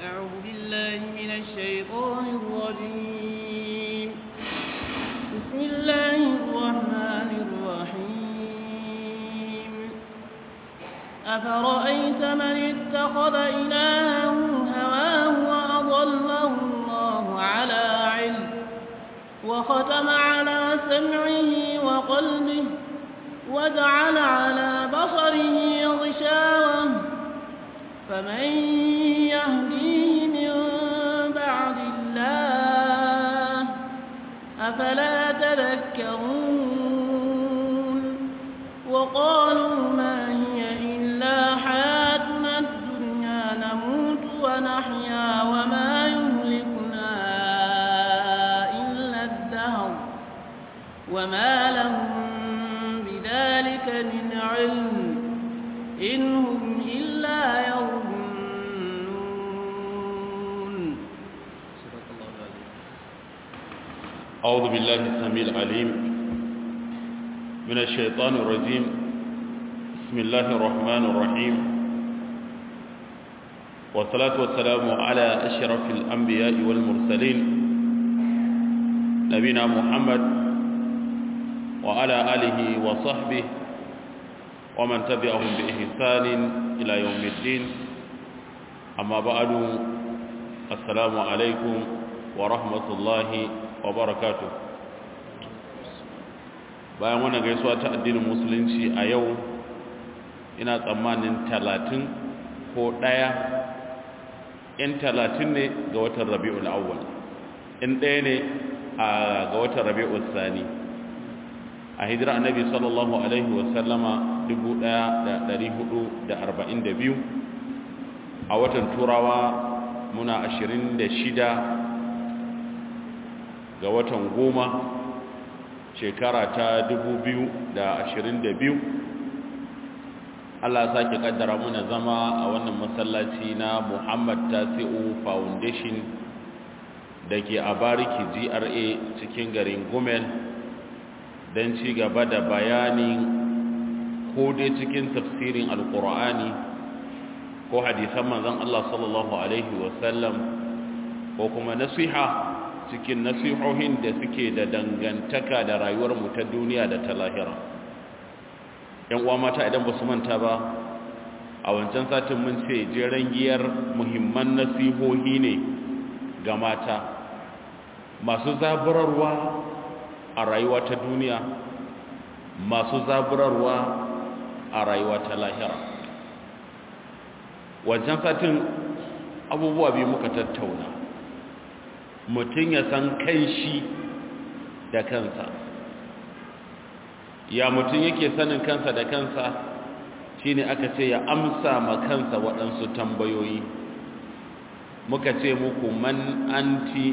أعوذ بالله من الشيطان الرجيم بسم الله الرحمن الرحيم أفرأيت من اتخذ إلهه هواه وأضله الله على علم وختم على سمعه وقلبه وجعل على بصره غشاوة فمن يهديه من بعد الله أفلا تذكرون وقالوا ما هي إلا حياتنا الدنيا نموت ونحيا وما يهلكنا إلا الدهر وما لهم بذلك من علم إن هم إلا يظنون صدق الله العظيم أعوذ بالله السميع العليم من الشيطان الرجيم بسم الله الرحمن الرحيم والصلاة والسلام على أشرف الأنبياء والمرسلين نبينا محمد وعلى آله وصحبه ومن تبعهم بإحسان إلى يوم الدين أما بعد السلام عليكم ورحمة الله وبركاته bayan wannan gaisuwa ta addinin musulunci a yau ina tsammanin talatin ko ɗaya in talatin ne ga watan rabi'ul awwal in ɗaya ne a ga watan rabi'ul sani a hijira annabi sallallahu alaihi wasallama 1442 a watan turawa muna 26 ga watan goma shekara ta 2022 Allah sake kaddara muna zama a wannan masallaci na Muhammad Tasi'u Foundation da ke a bariki GRA cikin garin Gumel don ci gaba da bayanin ko dai cikin tafsirin alkur'ani ko hadisan manzon Allah sallallahu alaihi wasallam ko kuma nasiha cikin nasihohin da suke da dangantaka da rayuwar mu ta duniya da ta lahira yan uwa mata idan ba su manta ba a wancan satin mun ce jeren giyar muhimman nasihohi ne ga mata masu zaburarwa a rayuwa ta duniya masu zaburarwa a rayuwa ta lahira wancan satin abubuwa biyu muka tattauna mutum ya san kan shi da kansa ya mutum yake sanin kansa da kansa shine aka ce ya amsa ma kansa waɗansu tambayoyi muka ce muku man anti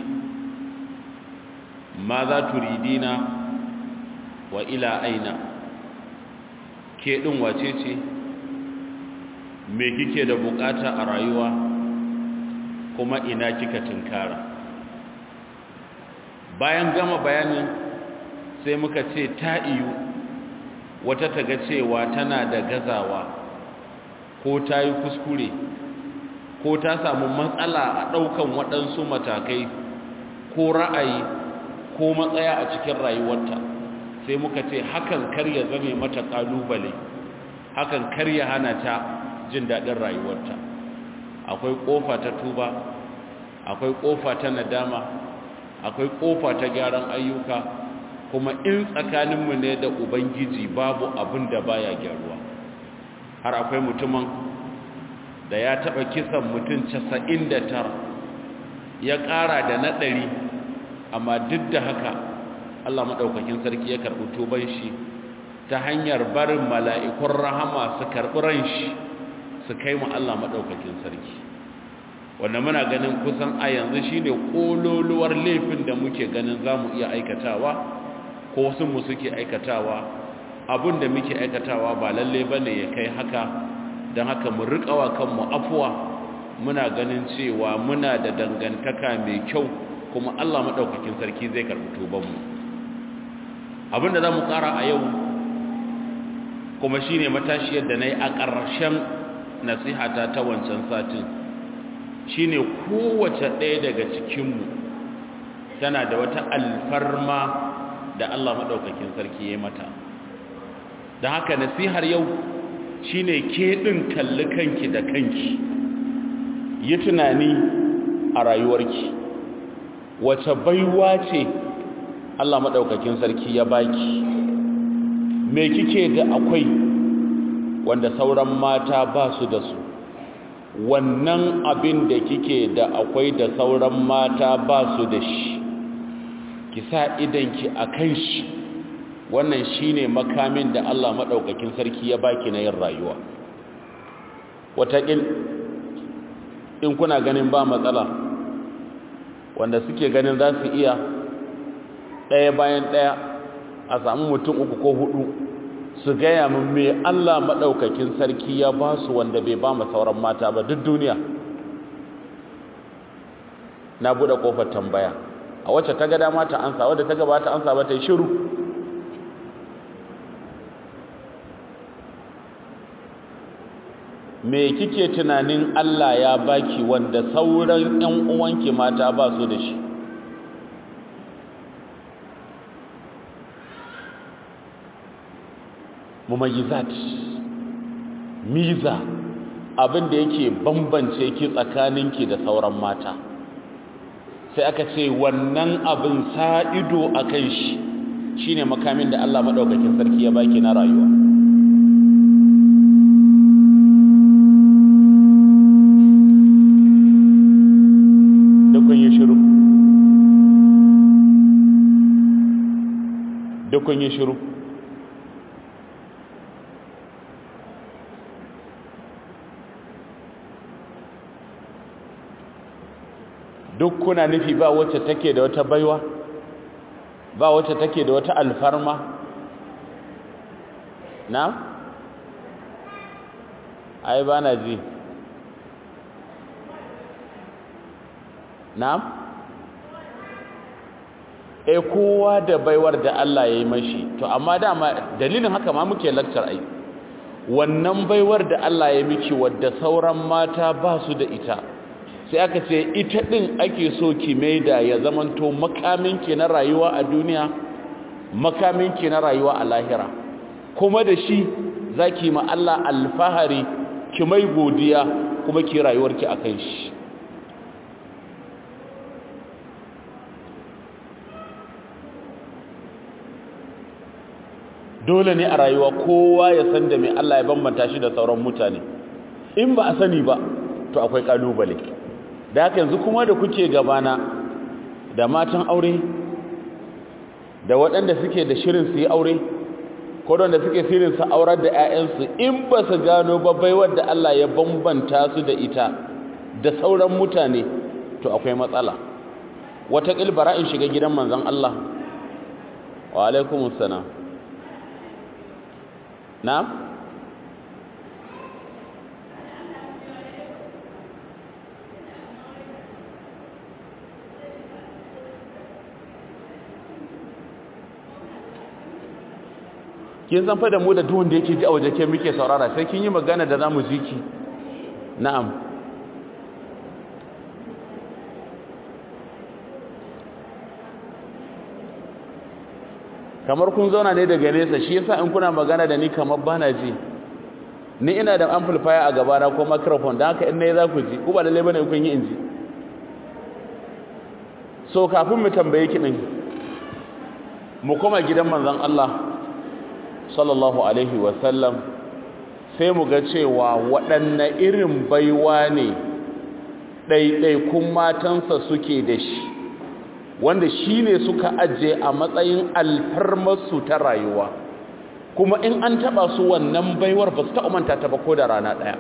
ma za turidina wa ila aina ke ɗin wace ce me kike da bukata a rayuwa kuma ina kika tunkara bayan gama bayanin sai muka ce ta iyu wata taga cewa tana da gazawa ko ta yi kuskure ko ta samu matsala a ɗaukan waɗansu matakai ko ra'ayi ko matsaya a cikin rayuwarta sai muka ce hakan kar ya zame mata ƙalubale hakan kar ya hana ta jin daɗin rayuwarta akwai ƙofa ta tuba akwai ƙofa ta nadama akwai ƙofa ta gyaran ayyuka kuma in tsakaninmu ne da ubangiji babu abin da baya gyaruwa har akwai mutumin da ya taɓa kisan mutum casa'in da tara ya ƙara da na ɗari amma duk da haka allah maɗaukakin sarki ya karɓi tuban shi ta hanyar barin mala'ikun rahama su karɓi ran shi su kai mu allah maɗaukakin sarki wanda muna ganin kusan a yanzu shine ƙololuwar laifin da muke ganin za mu iya aikatawa ko sun mu suke aikatawa abin da muke aikatawa ba lalle ba ne ya kai haka don haka mu riƙawa kanmu afuwa muna ganin cewa muna da dangantaka mai kyau kuma Allah maɗaukakin sarki zai karɓi tubanmu abinda za mu ƙara a yau kuma shi ne matashiyar da na yi a ƙarshen nasihata ta wancan satin shine kowace ɗaya daga cikinmu tana da wata alfarma da Allah maɗaukakin sarki ya mata da haka nasihar yau shine ke ɗin kalli kanki da kanki yi tunani a rayuwarki wace baiwa ce Allah maɗaukakin sarki ya baki me kike da akwai wanda sauran mata ba su da su wannan abin da kike da akwai da sauran mata ba su da shi ki sa idanki a kan shi wannan shine makamin da Allah maɗaukakin sarki ya baki na yin rayuwa wataƙil in kuna ganin ba matsala wanda suke ganin za su iya ɗaya bayan ɗaya a samu mutum uku ko hudu su gaya min me Allah maɗaukakin sarki ya ba su wanda bai ba mu sauran mata ba duk duniya na buɗe ƙofar tambaya a wacce ta ga dama ta ansa wadda ta gaba ta ansa ba ta yi shiru me kike tunanin Allah ya baki wanda sauran ƴan uwanki mata ba su da shi mumayyizat miza abin da yake bambance ki tsakaninki da sauran mata sai aka ce wannan abin sa'ido akan shi shine makamin da Allah madaukakin sarki ya baki na rayuwa dukun yi shiru dukun yi shiru duk kuna nufi ba wacce take da wata baiwa ba wacce take da wata alfarma na ai ba na ji na e kowa da baiwar da Allah ya yi mashi to amma dama dalilin haka ma muke lakcar ai wannan baiwar da Allah ya miki wadda sauran mata ba su da ita sai aka ce ita ɗin ake so ki maida ya zamanto makaminki na rayuwa a duniya makaminki na rayuwa a lahira kuma da shi za ki ma Allah alfahari ki mai godiya kuma ki rayuwarki a kan shi dole ne a rayuwa kowa ya san da mai Allah ya bambanta shi da sauran mutane in ba a sani ba to akwai kalubale da haka yanzu kuma da kuke gabana da matan aure da waɗanda suke da shirin su yi aure ko da suke shirin su aurar da 'ya'yansu in ba su gano babbai wadda Allah ya bambanta su da ita da sauran mutane to akwai matsala wata ƙilbara in shiga gidan manzan Allah wa alaikumus salam na kin san fa da mu da duk wanda yake ji a waje ke muke saurara sai kin yi magana da zamu ji ki na'am kamar kun zauna ne daga nesa shi yasa in kuna magana da ni kamar bana ji ni ina da amplifier a gaba na ko microphone dan haka in nayi za ku ji ku ba lalle bane kun yi inji so kafin mu tambaye ki din mu koma gidan manzon Allah sallallahu alaihi wasallam sai mu ga cewa waɗanne irin baiwa ne ɗaiɗaikun matansa suke da shi wanda shi ne suka ajiye a matsayin alfarmarsu ta rayuwa kuma in an taɓa su wannan baiwar ba su manta ta ba ko da rana ɗaya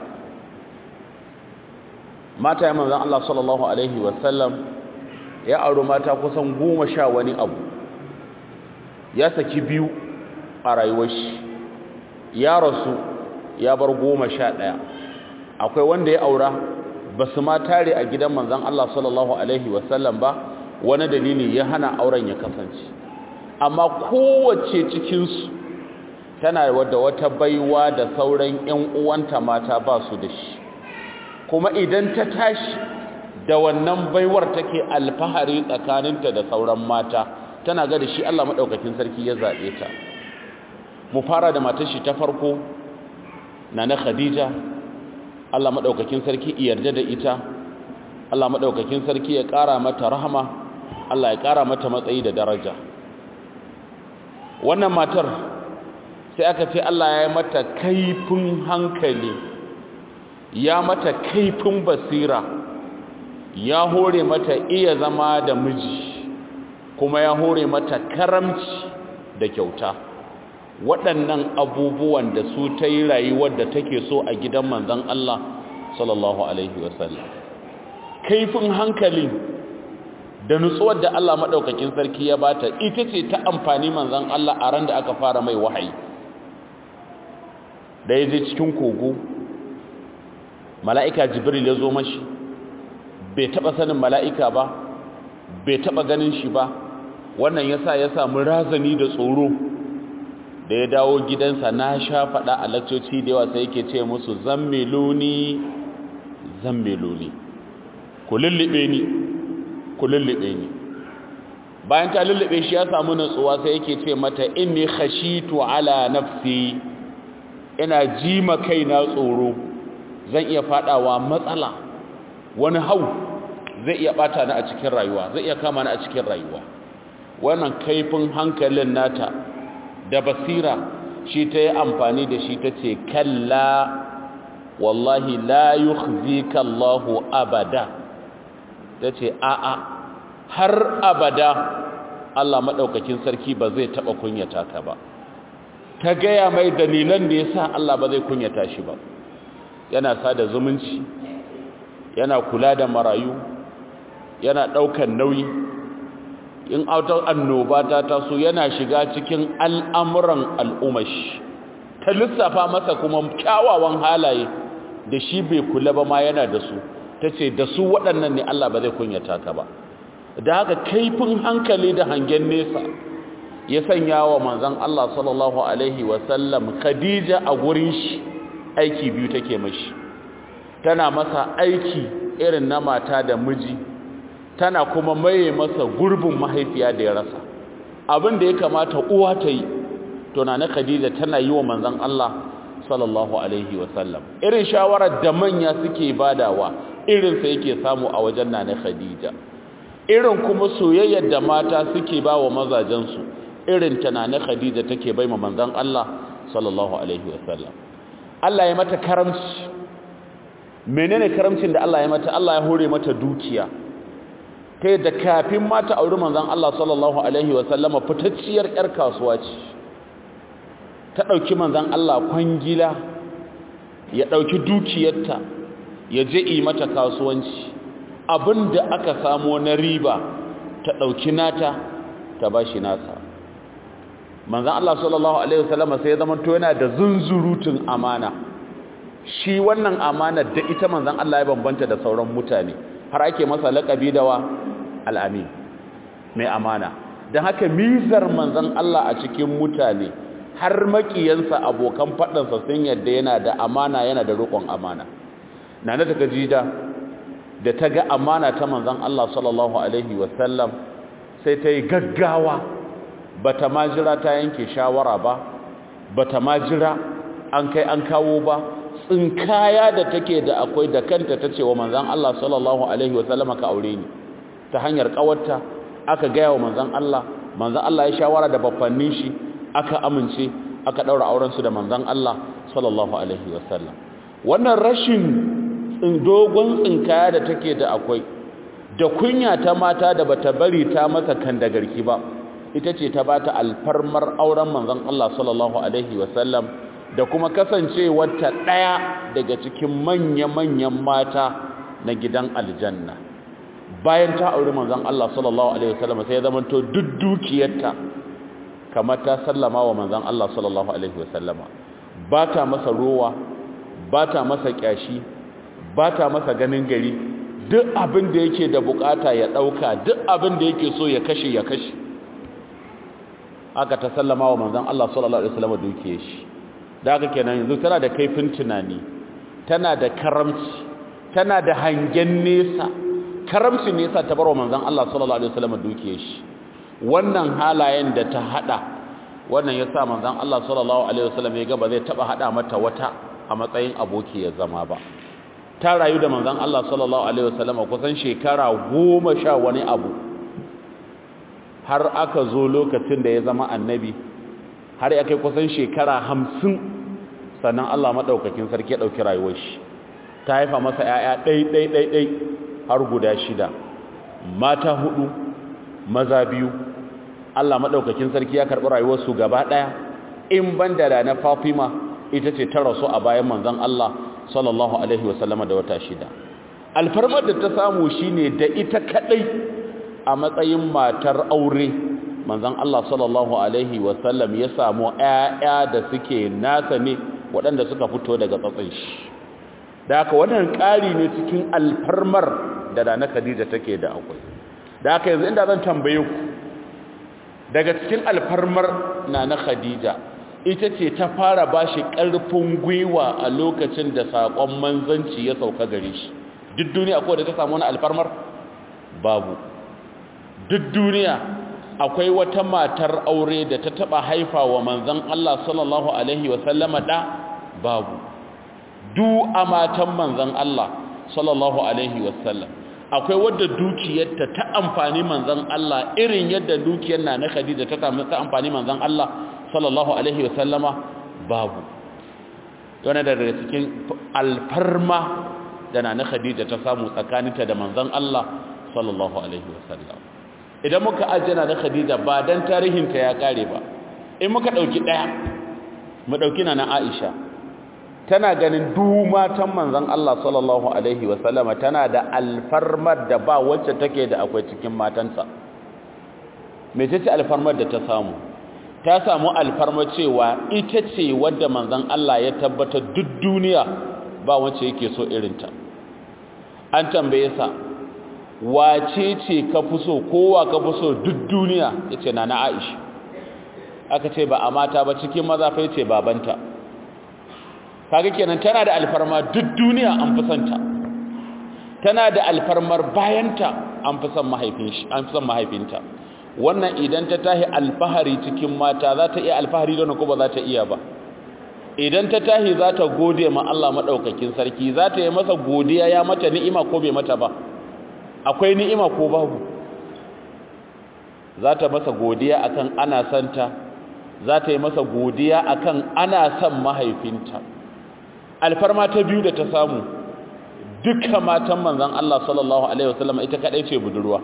mata ya manzan Allah sallallahu alaihi wasallam ya auri mata kusan goma sha wani abu ya saki biyu a rayuwar shi ya rasu ya bar goma sha ɗaya akwai wanda ya aura ba su ma tare a gidan manzan Allah sallallahu Alaihi wasallam ba wani dalili ya hana auren ya kasance amma kowace cikinsu tana wadda wata baiwa da sauran 'yan uwanta mata ba su da shi kuma idan ta tashi da wannan baiwar take alfahari tsakaninta da sauran mata tana ga da shi Allah madaukakin sarki ya zabe ta mu fara da matar shi ta farko nana Khadija Allah madaukakin sarki yarda da ita Allah madaukakin sarki ya kara mata rahama Allah ya kara mata matsayi da daraja wannan matar sai aka ce Allah ya yi mata kaifin hankali ya mata kaifin basira ya hore mata iya zama da miji kuma ya hore mata karamci da kyauta waɗannan abubuwan da su ta yi rayuwar da take so a gidan manzan Allah sallallahu Alaihi wasallam kaifin hankali da nutsuwar da Allah maɗaukakin sarki ya bata ita ce ta amfani manzan Allah a ran da aka fara mai wahayi da ya je cikin kogo mala'ika jibril ya zo mashi bai taɓa sanin mala'ika ba bai taɓa ganin shi ba wannan ya sa ya samu razani da tsoro da ya dawo gidansa na sha faɗa a lakcoci da yawa sai yake ce musu zammiluni zammiluni ku lullube ni ku lullube ni bayan ta lullube shi ya samu nutsuwa sai yake ce mata inni khashitu ala nafsi ina jima kaina tsoro zan iya fadawa matsala wani hau zai iya bata ni a cikin rayuwa zai iya kama ni a cikin rayuwa wannan kaifin hankalin nata da basira shi ta yi amfani da shi ta ce kalla wallahi la yukhzika Allahu abada ta ce a'a har abada Allah maɗaukakin sarki ba zai taɓa kunyata ka ba ta gaya mai dalilan da ya sa Allah ba zai kunyata shi ba yana sada zumunci yana kula da marayu yana ɗaukan nauyi in autar annoba ta taso yana shiga cikin al'amuran al'umashi ta lissafa masa kuma kyawawan halaye da shi bai kula ba ma yana da su ta ce da su waɗannan ne Allah ba zai kunyata ka ba da haka kaifin hankali da hangen nesa ya sanya wa manzan Allah sallallahu Alaihi wasallam Khadija a gurin shi aiki biyu take mashi tana masa aiki irin na mata da miji tana kuma maye masa gurbin mahaifiya da ya rasa abin da ya kamata uwa ta yi tunana Khadija tana yi wa manzan Allah sallallahu Alaihi wasallam irin shawarar da manya suke badawa irinsa yake samu a wajen nana Khadija irin kuma soyayyar da mata suke ba wa mazajensu irin tunanin khadija take bai ma manzon Allah sallallahu alaihi wasallam Allah ya mata karamci menene karamcin da Allah ya mata Allah ya hore mata dukiya ta yadda kafin mata auri manzon Allah sallallahu alaihi wasallama fitacciyar yar kasuwa ce ta dauki manzon Allah kwangila ya dauki dukiyarta ya je yi mata kasuwanci abinda aka samo na riba ta ɗauki nata ta ba shi nasa manzan Allah sallallahu Alaihi wasallama sai ya zama to yana da zunzurutun amana shi wannan amana da ita manzan Allah ya bambanta da sauran mutane har ake masa laƙabi da wa al'amin mai amana don haka mizar manzan Allah a cikin mutane har maƙiyansa abokan faɗansa sun yadda yana da amana yana da roƙon amana na na ta gajida da ta ga amana ta manzan Allah sallallahu Alaihi wasallam sai ta yi gaggawa ba ta majira ta yanke shawara ba ba ta majira an kai an kawo ba tsinkaya da take da akwai da kanta ta ce wa manzan Allah sallallahu Alaihi wasallam ka aure ni ta hanyar kawarta aka gaya wa manzan Allah manzan Allah ya shawara da babbannin shi aka amince aka daura aurensu da manzan Allah sallallahu Alaihi wasallam wannan rashin dogon tsinkaya da take da akwai da kunya ta mata da bata bari ta masa kan da garki ba ita ce ta bata alfarmar auren manzon Allah sallallahu alaihi wasallam da kuma kasancewar ta daya daga cikin manya-manyan mata na gidan aljanna bayan ta auri manzon Allah sallallahu alaihi wasallam sai ya zama to duk dukiyarta kamar ta sallama wa manzon Allah sallallahu alaihi wasallama ba ta masa rowa ba ta masa kyashi ba ta masa ganin gari duk abin da yake da bukata ya dauka duk abin da yake so ya kashe ya kashe aka ta sallama wa manzon Allah sallallahu alaihi wasallam dukiye shi da haka kenan yanzu tana da kaifin tunani tana da karamci tana da hangen nesa karamci ne yasa ta barwa manzon Allah sallallahu alaihi wasallam dukiyar shi wannan halayen da ta hada wannan yasa manzon Allah sallallahu alaihi wasallam ya ga ba zai taba hada mata wata a matsayin aboki ya zama ba ta rayu da manzon Allah sallallahu alaihi wasallam kusan shekara goma sha wani abu har aka zo lokacin da ya zama annabi har ya kai kusan shekara hamsin sannan Allah maɗaukakin sarki ya ɗauki rayuwar shi ta haifa masa ‘ya'ya ɗai-ɗai-ɗai har guda shida mata hudu maza biyu Allah maɗaukakin sarki ya karɓi rayuwarsu gaba ɗaya in ban da na Fatima ita ce ta rasu a bayan manzon Allah sallallahu alaihi wasallama da wata shida alfarmar da ta samu shine da ita kadai a matsayin matar aure manzon Allah sallallahu alaihi wasallam ya samu ƴaƴa da suke nasa ne waɗanda suka fito daga tsatsin shi da haka wannan ƙari ne cikin alfarmar da Nana Khadija take da akwai da haka yanzu inda zan tambaye ku daga cikin alfarmar Nana Khadija ita ce ta fara bashi ƙarfin gwiwa a lokacin da saƙon manzanci ya sauka gare shi duk duniya akwai da ta samu wani alfarmar babu duk duniya akwai wata matar aure da ta taba haifa wa manzon Allah sallallahu alaihi wasallama da babu du a matan manzon Allah sallallahu alaihi wasallam akwai wadda dukiyarta ta amfani manzon Allah irin yadda dukiyar na na Khadija ta samu ta amfani manzon Allah sallallahu alaihi wasallama babu yana da daga cikin alfarma da na na Khadija ta samu tsakaninta da manzon Allah sallallahu alaihi wasallam idan muka ajjana da Khadija ba dan tarihinta ya kare ba in muka dauki daya mu dauki na Aisha tana ganin du matan manzon Allah sallallahu alaihi wasallama tana da alfarmar da ba wacce take da akwai cikin matansa mecece alfarmar da ta samu ta samu alfarmar cewa ita ce wadda manzon Allah ya tabbata duk duniya ba wacce yake so irinta an tambaye sa wace ce ka fi so kowa ka fi so duk duniya ya ce na na aisha aka ce ba a mata ba cikin maza fa ce babanta kaga kenan tana da alfarma duk duniya an fi santa tana da alfarmar bayanta an fi son mahaifin shi an fi son mahaifinta wannan idan ta tahi alfahari cikin mata za ta iya alfahari don ko ba za ta iya ba idan ta tahi za ta gode ma Allah madaukakin sarki za ta yi masa godiya ya mata ni'ima ko bai mata ba akwai ni'ima ko babu za ta masa godiya akan ana santa za ta yi masa godiya akan ana son mahaifinta alfarma ta biyu da ta samu duka matan manzon Allah sallallahu alaihi wasallam ita kadai ce budurwa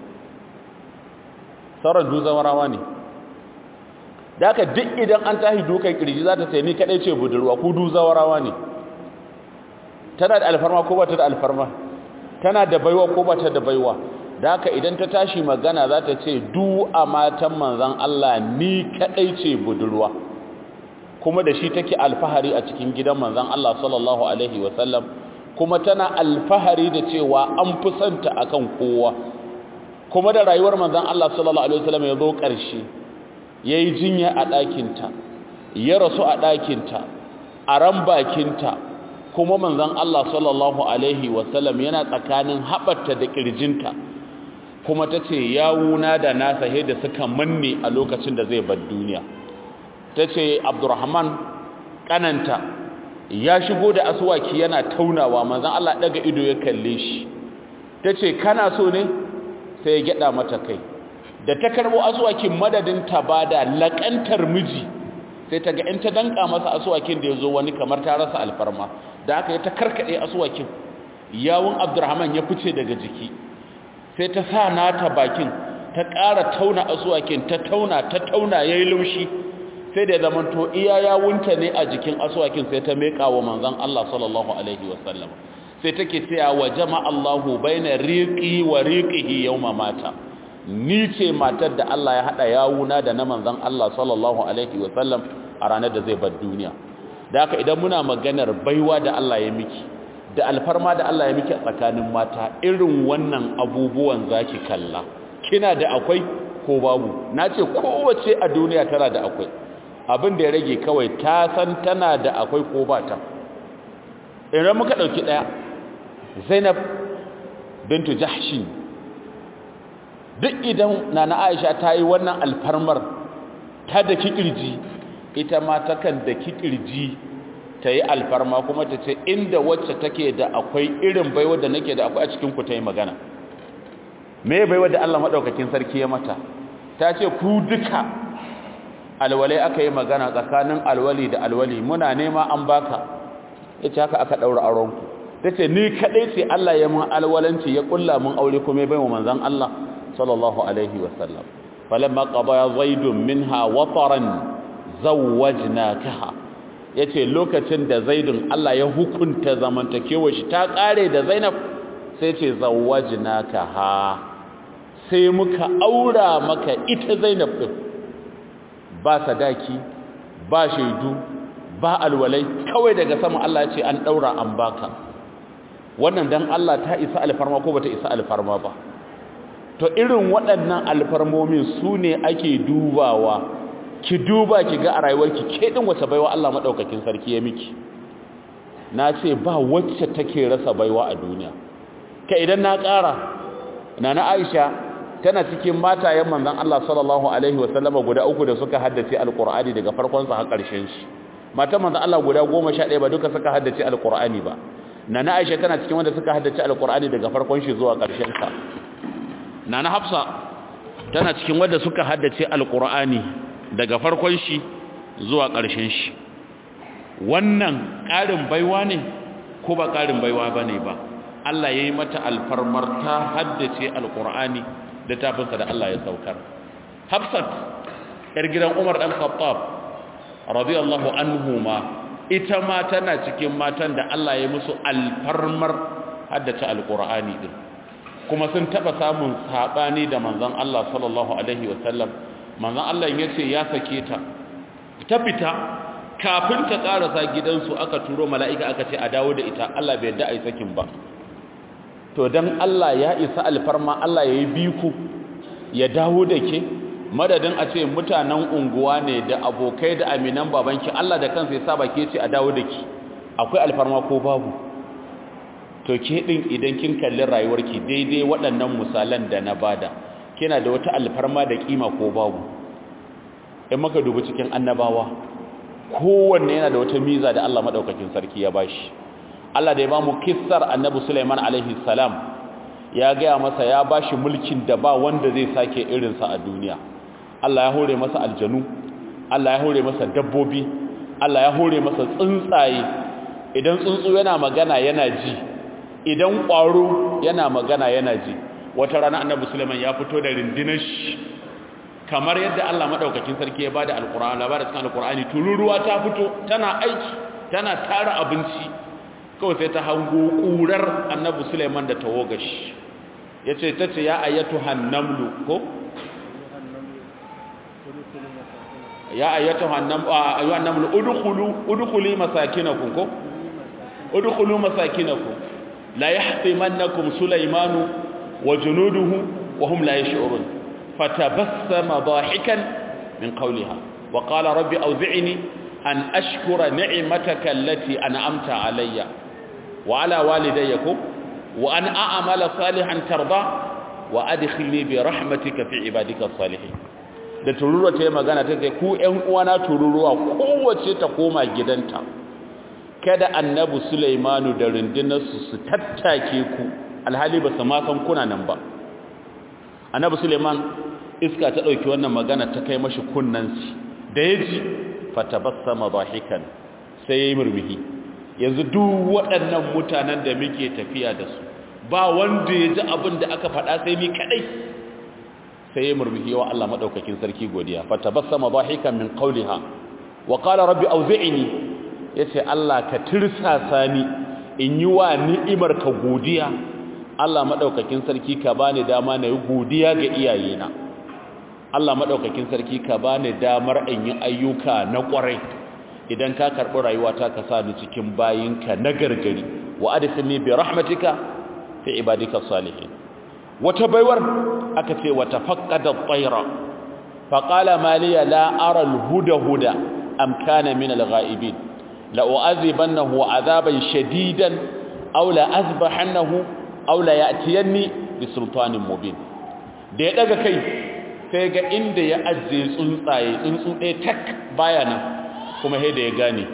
sauran duzawarawa ne da haka duk idan an tahi dukan kirji za ta sai ni kadai ce budurwa ku duzawarawa ne tana da alfarma ko ba ta da alfarma tana da baiwa ko ba ta da baiwa da haka idan ta tashi magana za ta ce du a matan manzan Allah ni kadai ce budurwa kuma da shi take alfahari a cikin gidan manzan Allah sallallahu alaihi wasallam kuma tana alfahari da cewa an fi santa akan kowa kuma da rayuwar manzan Allah sallallahu alaihi wasallam ya zo ƙarshe yayi jinya a ɗakinta ya rasu a ɗakinta a ran bakinta kuma manzon Allah sallallahu alaihi wasallam yana tsakanin haɓarta da ƙirjinta kuma ta ce yawuna da nasa da suka manne a lokacin da zai bar duniya ta ce abdurrahman ƙananta ya shigo da aswaki yana taunawa manzon Allah ɗaga ido ya kalle shi ta ce kana so ne sai ya gyaɗa mata kai da ta karɓo aswakin madadin ta bada laƙantar miji sai ta ga in ta danka masa aswakin da ya zo wani kamar ta rasa alfarma da aka yi ta karkaɗe asuwakin yawun abdurrahman ya fice daga jiki sai ta sa nata bakin ta ƙara tauna asuwakin ta tauna ta tauna ya yi laushi sai da zamanto iya yawunta ne a jikin asuwakin sai ta meƙa wa manzan Allah sallallahu alaihi wasallam sai take cewa wa jama Allahu baina riqi wa riqihi yawma mata ni ce matar da Allah ya hada yawuna da na manzan Allah sallallahu alaihi wasallam a ranar da zai bar duniya da haka idan muna maganar baiwa da Allah ya miki da alfarma da Allah ya miki a tsakanin mata irin wannan abubuwan zaki kalla kina da akwai ko babu nace kowace a duniya tana da akwai abin da ya rage kawai ta san tana da akwai ko ba ta idan muka dauki daya Zainab bintu jahshin duk idan nana aisha ta yi wannan alfarmar ta da kirji ita ma takan da kirji ta yi alfarma kuma ta ce inda wacce take da akwai irin baiwa da nake da akwai a cikin ku ta yi magana me baiwa da Allah madaukakin sarki ya mata ta ce ku duka alwalai aka yi magana tsakanin alwali da alwali muna nema an baka yace haka aka daura auren ku tace ni kadai ce Allah ya mun alwalanci ya kulla mun aure kuma ya baiwa manzon Allah sallallahu alaihi wasallam falamma qada zaidun minha wataran zawwajnakaha yace lokacin da zaidun Allah ya hukunta zamantakewar shi ta kare da Zainab sai ce zawwajnakaha sai muka aura maka ita Zainab din ba sadaki ba shaidu ba alwalai kawai daga sama Allah ya ce an daura an baka wannan dan Allah ta isa alfarma ko bata isa alfarma ba to irin waɗannan alfarmomin su ne ake dubawa ki duba ki ga a rayuwarki ke din wace baiwa Allah madaukakin sarki ya miki na ce ba wacce take rasa baiwa a duniya ka idan na ƙara nana Aisha tana cikin matayen manzon Allah sallallahu alaihi wasallama guda uku da suka haddace alqur'ani daga farkon sa har ƙarshen shi matan manzon Allah guda 11 ba duka suka haddace alqur'ani ba nana Aisha tana cikin wanda suka haddace alqur'ani daga farkon shi zuwa ƙarshen sa nana Hafsa tana cikin wanda suka haddace alqur'ani daga farkon shi zuwa ƙarshen shi wannan ƙarin baiwa ne ko ba ƙarin baiwa bane ba Allah yayi mata alfarmar ta haddace alqur'ani da tafinsa da Allah ya saukar Hafsat yar gidan Umar dan Khattab radiyallahu anhuma ita ma tana cikin matan da Allah ya musu alfarmar haddace alqur'ani din kuma sun taba samun sabani da manzon Allah sallallahu alaihi wasallam manzon Allah yace ya sake ta ta fita kafin ta karasa gidansu aka turo mala'ika aka ce a dawo da ita Allah bai yarda ai sakin ba to dan Allah ya isa alfarma Allah yayi biku ya dawo da ke madadin a ce mutanen unguwa ne da abokai da aminan babanki Allah da kansa ya saba ke ce a dawo da ki akwai alfarma ko babu to ke din idan kin kalli rayuwarki daidai waɗannan misalan da na bada kina da wata alfarma da kima ko babu in maka dubi cikin annabawa kowanne yana da wata miza da Allah madaukakin sarki ya bashi Allah da ya bamu kissar annabi Sulaiman alaihi salam ya gaya masa ya bashi mulkin da ba wanda zai sake irinsa a duniya Allah ya hore masa aljanu Allah ya hore masa dabbobi Allah ya hore masa tsuntsaye idan tsuntsu yana magana yana ji idan ƙwaro yana magana yana ji wata rana annabi Sulaiman ya fito da rindinar shi kamar yadda Allah madaukakin sarki ya bada alqur'ani labarin cikin alqur'ani tururuwa ta fito tana aiki tana tara abinci kawai sai ta hango ƙurar annabi Sulaiman da tawogashi yace tace ya ayatu hannamlu ko ya ayatu hannam ayyuhan namlu udkhulu udkhuli masakinakum ko udkhulu masakinakum la yahtimannakum Sulaimanu wa junuduhu wa hum la yash'urun fatabassama dahikan min qawliha wa qala rabbi awzi'ni an ashkura ni'mataka allati an'amta alayya wa ala walidayya wa an a'mala salihan tarda wa adkhilni bi rahmatika fi ibadika salihin da tururuwa ta yi magana ta ce ku ƴan uwana tururuwa kowace ta koma gidanta kada annabi Sulaimanu da rundunarsu su tattake ku alhali ba su ma san kuna nan ba annabi Sulaiman iska ta dauki wannan magana ta kai mashi kunnansi da yaji fatabassama dahikan sai yayi murmuhi yanzu duk waɗannan mutanen da muke tafiya da su ba wanda ya ji abin da aka faɗa sai mi kaɗai sai ya murmuhi wa Allah maɗaukakin sarki godiya fatabassama dahikan min qawliha wa qala rabbi awzi'ni yace Allah ka tirsasa ni in yi wa ni'imar ka godiya Allah maɗaukakin sarki ka bani dama na yi godiya ga iyayena Allah maɗaukakin sarki ka bani damar in yi ayyuka na ƙwarai idan ka karɓi rayuwata ka sa ni cikin bayinka na gargari wa adkhilni bi rahmatika fi ibadika salihin wata baiwar aka ce wata faqqada at-tayra fa qala ma liya la ara al-huda huda am kana min al-ghaibin la u'adhibannahu 'adaban shadidan aw la azbahannahu aw la ya'tiyanni bi sultanin mubin da ya daga kai sai ga inda ya ajiye tsuntsaye tsuntsu ɗaya tak baya nan kuma sai da ya gane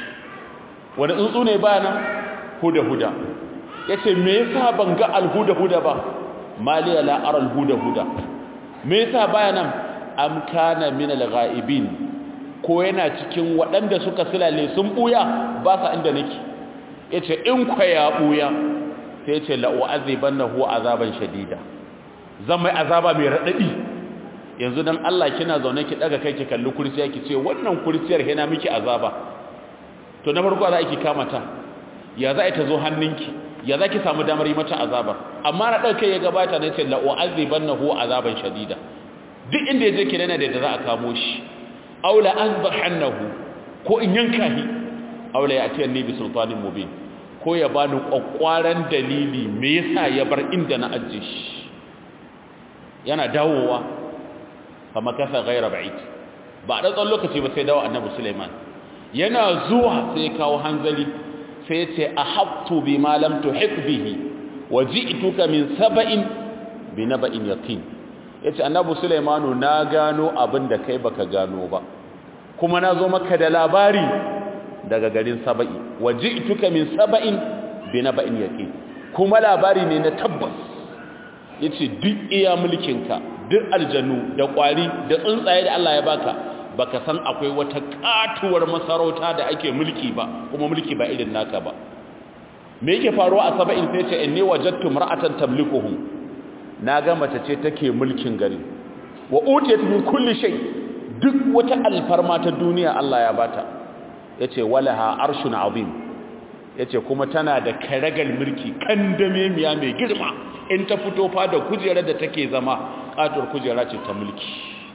wani tsuntsu ne baya nan huda huda yace me yasa ban ga alhuda huda ba maliya la ara alhuda huda me yasa baya nan am kana min alghaibin ko yana cikin waɗanda suka silale sun buya ba sa inda nake yace in kwa ya buya sai yace la u'azibannahu azaban shadida zan mai azaba mai radadi yanzu dan Allah kina zaune ki daga kai ki kalli kursiya ki ce wannan kursiyar yana miki azaba to na farko za ki kama ta ya za ta zo hannunki ya za ki samu damar yi mata azabar amma na ɗauke ya gabata na ce la'u'aziban na huwa azaban shadida duk inda ya je ki dana da za a kamo shi aula an hannahu ko in yanka shi aula ya tiyar ne bi sultanin mubin ko ya bani kwakwaran dalili me yasa ya bar inda na ajiye shi yana dawowa fa makasa ghaira ba'id ba da tsawon lokaci ba sai dawo annabi Sulaiman yana zuwa sai kawo hanzali sai ya ce ahabtu bima lam tuhit bihi wa ji'tuka min saba'in bi naba'in yaqin yace annabi Sulaimanu na gano abin da kai baka gano ba kuma na zo maka da labari daga garin saba'i wa ji'tuka min saba'in bi naba'in yaqin kuma labari ne na tabbas yace duk iya mulkinka duk aljannu da kwari da tsuntsaye da Allah ya baka baka san akwai wata katuwar masarauta da ake mulki ba kuma mulki ba irin naka ba me yake faruwa a saba'in sai ce inni wajadtu mar'atan tamlikuhum naga mace ce take mulkin gari wa utiyat min kulli shay duk wata alfarma ta duniya Allah ya bata yace walaha arshun azim yace kuma tana da karagal mulki kandame miya mai girma in ta fito fa da kujerar da take zama katuwar kujera ce ta mulki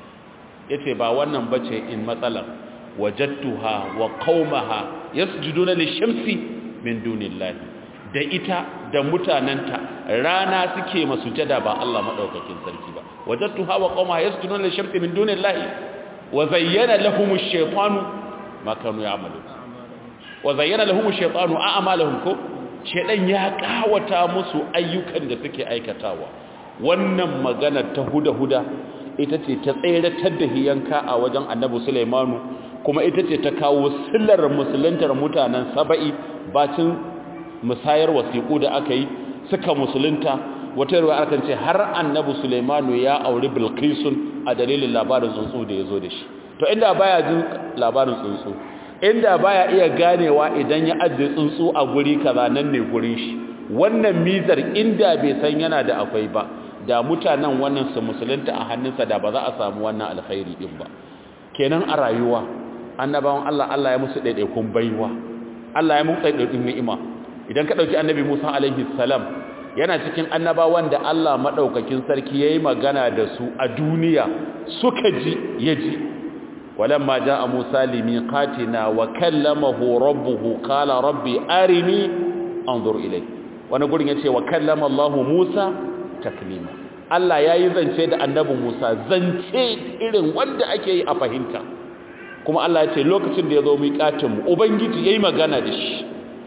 yace ba wannan bace in matsalar wajadtuha wa qaumaha yasjuduna lishamsi min dunillahi da ita da mutananta rana suke masujada ba Allah madaukakin sarki ba wajadtuha wa qaumaha yasjuduna lishamsi min dunillahi wa zayyana lahum ash-shaytanu ma kanu ya'malun wa zayyana lahum ash-shaytanu a'malahum ko shedan ya kawata musu ayyukan da suke aikatawa wannan magana ta huda-huda ita ce ta tseratar da hiyanka a wajen annabi Sulaimanu kuma ita ce ta kawo sillar musuluntar mutanen saba'i bacin musayar wasiƙu da aka yi suka musulunta wata ruwa aka ce har annabi Sulaimanu ya auri Bilkisun a dalilin labarin tsuntsu da ya zo da shi to inda baya jin labarin tsuntsu inda baya iya ganewa idan ya ajiye tsuntsu a guri kaza nan ne gurin shi wannan mizar inda bai san yana da akwai ba da mutanen wannan su musulunta a hannunsa da ba za a samu wannan alkhairi din ba kenan a rayuwa annabawan Allah Allah ya musu daidaikun baiwa Allah ya musu daidaikun ni'ima idan ka dauki annabi Musa alaihi salam yana cikin annabawan da Allah madaukakin sarki yayi magana da su a duniya suka ji yaji walamma jaa Musa limiqatina wa kallamahu rabbuhu qala rabbi arini anzur ilayk wani gurin yace wa kallama Allah Musa taklima Allah ya yi zance da annabi Musa zance irin wanda ake yi a fahimta kuma Allah ya ce lokacin da ya zo miƙatinmu Ubangiji ya yi magana da shi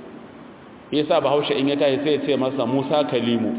ya sa bahaushe in ya tashi sai ya ce masa Musa kalimu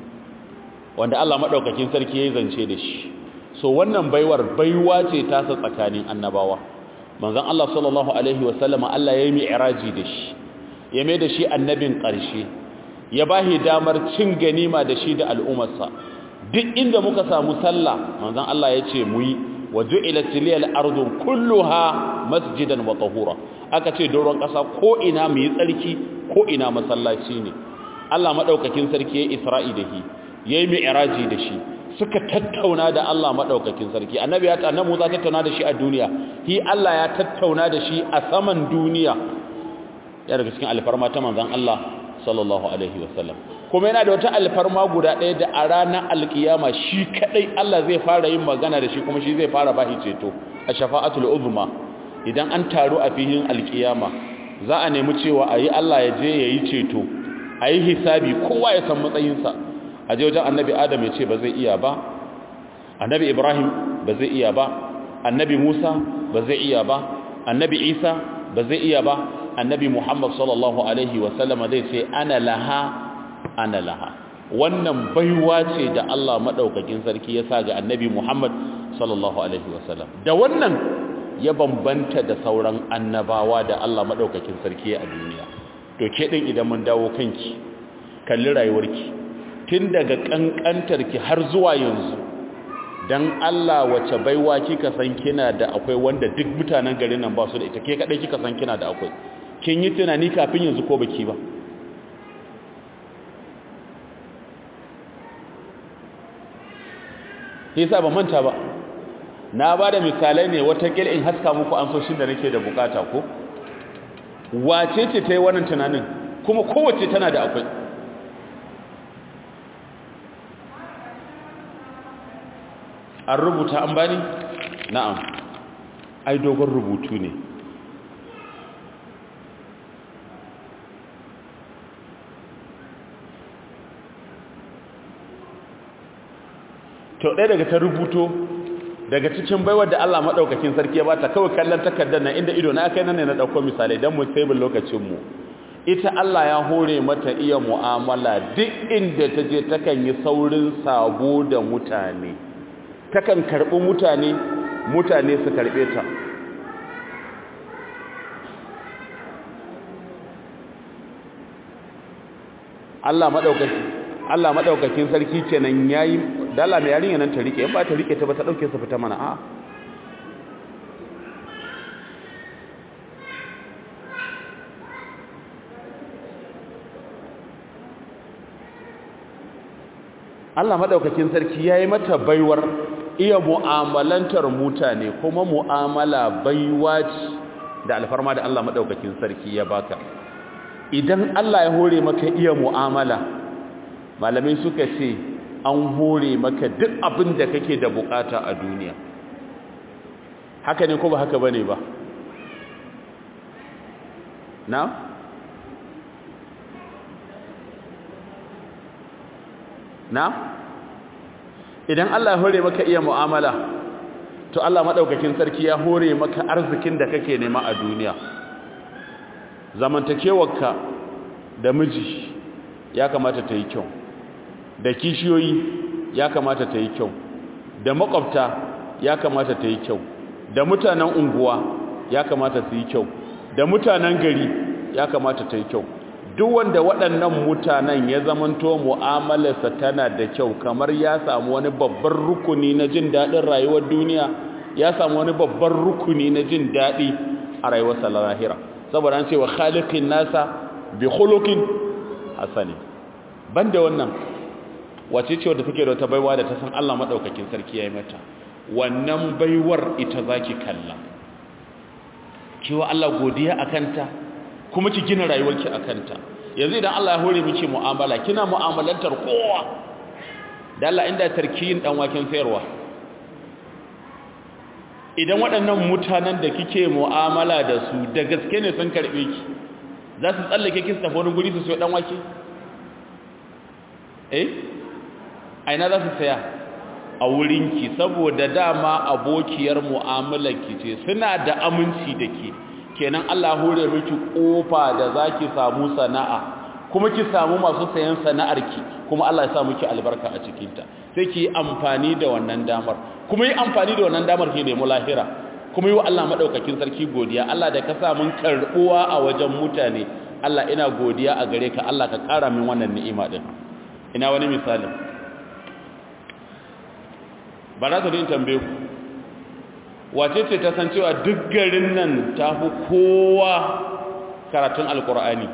wanda Allah maɗaukakin sarki ya yi zance da shi so wannan baiwar baiwa ce tasa tsakanin annabawa manzon Allah sallallahu alaihi wasallama Allah ya yi mi'raji da shi ya mai da shi annabin ƙarshe ya bahi damar cin ganima da shi da al'ummarsa duk inda muka samu sallah manzon Allah ya ce mu yi wa ju'ilat liyal ardu kulluha masjidan wa tahura aka ce doron ƙasa ko ina mu yi tsarki ko ina masallaci ne Allah madaukakin sarki ya Isra'i da shi yayi mi'raji da shi suka tattauna da Allah madaukakin sarki annabi ya ta annabi Musa tattauna da shi a duniya hi Allah ya tattauna da shi a saman duniya ya daga cikin alfarma ta manzon Allah sallallahu alaihi wasallam kuma yana da wata alfarma guda ɗaya da a ranar alkiyama shi kadai Allah zai fara yin magana da shi kuma shi zai fara bashi ceto a shafa'atul uzma idan an taru a filin alkiyama za a nemi cewa ayi Allah ya je yayi ceto ayi hisabi kowa ya san matsayinsa a je wajen annabi Adam ya ce ba zai iya ba annabi Ibrahim ba zai iya ba annabi Musa ba zai iya ba annabi Isa ba zai iya ba annabi Muhammad sallallahu alaihi wasallama zai ce ana laha ana laha wannan baiwa ce da Allah madaukakin sarki ya sa ga annabi Muhammad sallallahu alaihi wasallam da wannan ya bambanta da sauran annabawa da Allah madaukakin sarki a duniya to ke din idan mun dawo kanki kalli rayuwarki tun daga kankantarki har zuwa yanzu dan Allah wace baiwa kika san kina da akwai wanda duk mutanen garin nan ba su da ita ke kadai kika san kina da akwai kin yi tunani kafin yanzu ko baki ba yasa ba manta ba na ba da misalai ne watakila in haska muku amsoshin da nake da bukata ko wace ce ta yi wannan tunanin kuma kowace tana da akwai an rubuta an bani na'am ai dogon rubutu ne to ɗaya daga ta rubuto daga cikin baiwar da Allah maɗaukakin sarki ya bata kawai kallon takardar nan inda ido na kai nan ne na ɗauko misalai don mu tsaibin lokacinmu ita Allah ya hore mata iya mu'amala duk inda ta je takan yi saurin sabo da mutane takan karɓi mutane mutane su karɓe ta Allah maɗaukakin Allah maɗaukakin sarki kenan yayi dala mai yarinya nan ta rike in ba ta rike ta ba ta dauke su fita mana a Allah madaukakin sarki yayi mata baiwar iya mu'amalantar mutane kuma mu'amala baiwa ce da alfarma da Allah madaukakin sarki ya baka idan Allah ya hore maka iya mu'amala malamai suka ce an hore maka duk abin da kake da bukata a duniya haka ne ko ba haka bane ba na na idan Allah ya hore maka iya mu'amala to Allah madaukakin sarki ya hore maka arzikin da kake nema a duniya zamantakewarka da miji ya kamata ta yi kyau da kishiyoyi ya kamata ta yi kyau da makwabta ya kamata ta yi kyau da mutanen unguwa ya kamata su yi kyau da mutanen gari ya kamata ta yi kyau duk wanda waɗannan mutanen ya zamanto mu'amalarsa tana da kyau kamar ya samu wani babban rukuni na jin daɗin rayuwar duniya ya samu wani babban rukuni na jin daɗi a rayuwarsa lahira saboda an ce wa khaliqin nasa bi khuluqin hasani banda wannan wace ce wadda take da wata baiwa da ta san Allah madaukakin sarki yayi mata wannan baiwar ita zaki kalla kiwa Allah godiya akanta kuma ki gina rayuwarki akanta yanzu idan Allah ya hore miki mu'amala kina mu'amalantar kowa da Allah inda tarkiyin dan waken sayarwa idan waɗannan mutanen da kike mu'amala da su da gaske ne sun karbe ki za su tsallake ki su tafi wani guri su sayo dan wake eh aina za su saya a wurinki saboda dama abokiyar mu'amalarki ce suna da aminci da ke kenan Allah hore miki kofa da zaki samu sana'a kuma ki samu masu sayan sana'arki kuma Allah ya sa miki albarka a cikinta sai ki yi amfani da wannan damar kuma yi amfani da wannan damar ki nemi lahira kuma yi wa Allah madaukakin sarki godiya Allah da ka sa mun karbuwa a wajen mutane Allah ina godiya a gare ka Allah ka kara min wannan ni'ima din ina wani misalin ba za ta din tambaye ku wace ce ta san cewa duk garin nan ta fi kowa karatun alkur'ani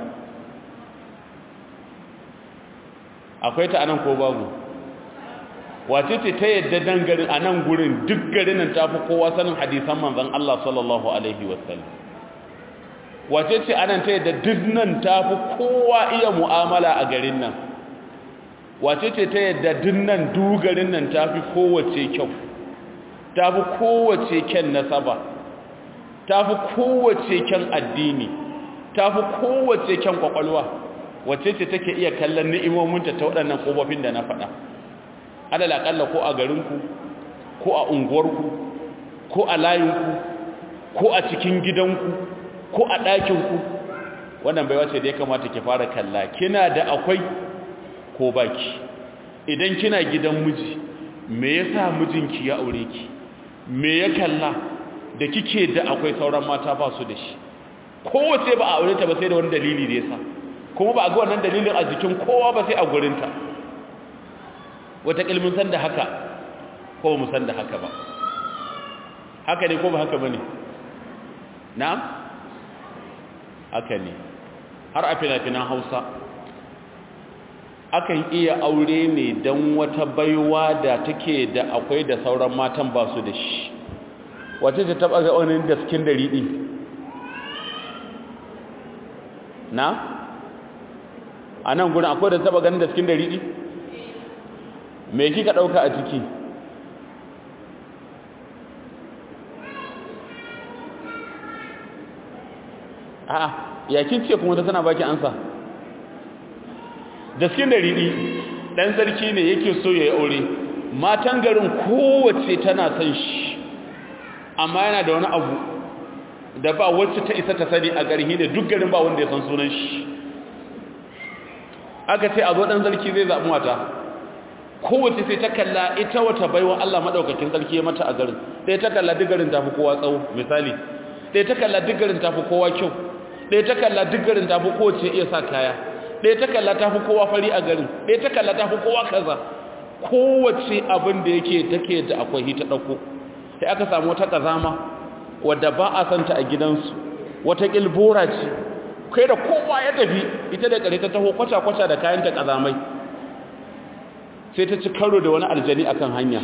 akwai ta anan ko babu wace ce ta yadda dan garin a nan gurin duk garin nan ta fi kowa sanin hadisan manzan Allah sallallahu alaihi wasallam wace ce anan ta yadda duk nan ta fi kowa iya mu'amala a garin nan wace ce ta yadda dinnan dugarin nan ta fi kowace kyau ta fi kowace kyan nasaba ta fi kowace kyan addini ta fi kowace kyan kwakwalwa wace ce take iya kallon ni'imominta ta waɗannan ƙofofin da na faɗa adal aƙalla ko a garinku ko a unguwarku ko a layinku ko a cikin gidanku ko a ɗakinku wannan bai wace da ya kamata ki fara kalla kina da akwai ko baki idan kina gidan miji me yasa mijinki ya aure ki me ya kalla da kike da akwai sauran mata ba su da shi kowace ba a aure ta ba sai da wani dalili da yasa kuma ba a ga wannan dalilin a jikin kowa ba sai a gurinta wata kilmin san da haka ko mu san da haka ba haka ne ko ba haka bane na'am haka ne har a fina-finan hausa akan iya aure ne don wata baiwa da take da akwai da sauran matan ba su da shi wace ta taba ga wani da cikin dari ɗin na a nan gudun akwai da taba ganin da cikin dari ɗin me kika ɗauka a ciki a'a yakin ce kuma ta tana baki ansa da cikin da riɗi ɗan sarki ne yake so ya yi aure matan garin kowace tana son shi amma yana da wani abu da ba wacce ta isa ta sani a garhi ne duk garin ba wanda ya san sunan shi aka ce a zo ɗan sarki zai zaɓi mata kowace sai ta kalla ita wata baiwa Allah maɗaukakin sarki ya mata a garin ɗaya ta kalla duk garin tafi kowa tsawo misali ɗaya ta kalla duk garin tafi kowa kyau ɗaya ta kalla duk garin tafi kowace iya sa kaya ɗaya ta kalla tafi kowa fari a garin ɗaya ta kalla tafi kowa kaza kowace abin da yake take da akwai hita ɗauko sai aka samu wata ƙazama wadda ba a santa a gidansu wata ƙilbora ce kai da kowa ya tafi ita da ƙare ta taho kwaca-kwaca da kayanta ƙazamai sai ta ci karo da wani aljani akan hanya